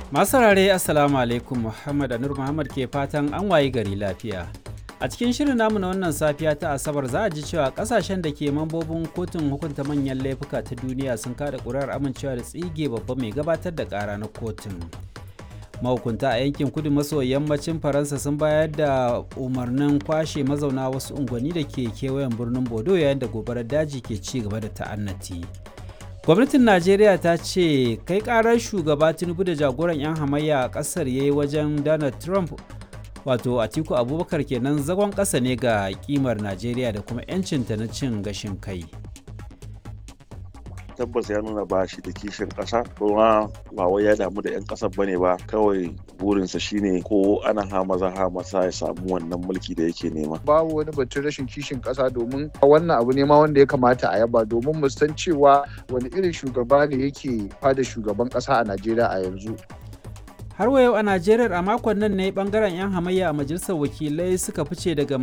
Masu saurare Assalamu alaikum Muhammad Anur Muhammad ke fatan an wayi gari lafiya. A cikin shirin namu na wannan safiya ta Asabar za a ji cewa kasashen da ke mambobin kotun hukunta manyan laifuka ta duniya sun kada ƙuri'ar amincewa da tsige babba mai gabatar da ƙara na kotun. Mahukunta a yankin kudu maso yammacin Faransa sun bayar da umarnin kwashe mazauna wasu unguwanni da ke kewayen birnin Bodo yayin da gobarar daji ke ci gaba da ta'annati. gwamnatin najeriya ta ce kai karar shugaba tinubu da jagoran 'yan hamayya a kasar ya yi wajen donald trump wato atiku abubakar kenan zagon ƙasa ne ga kimar najeriya da kuma 'yancinta na cin gashin kai tabbas ya nuna ba shi da kishin ƙasa kuma ba wai ya damu da 'yan ƙasar bane ba kawai burinsa shine ko ana hamaza hamasa ya samu wannan mulki da yake nema babu wani batun rashin kishin ƙasa domin wannan abu ne ma wanda ya kamata a yaba domin mu san cewa wani irin shugaba ne yake fada shugaban ƙasa a najeriya a yanzu har wa yau a najeriya a makon nan ne bangaren 'yan hamayya a majalisar wakilai suka fice daga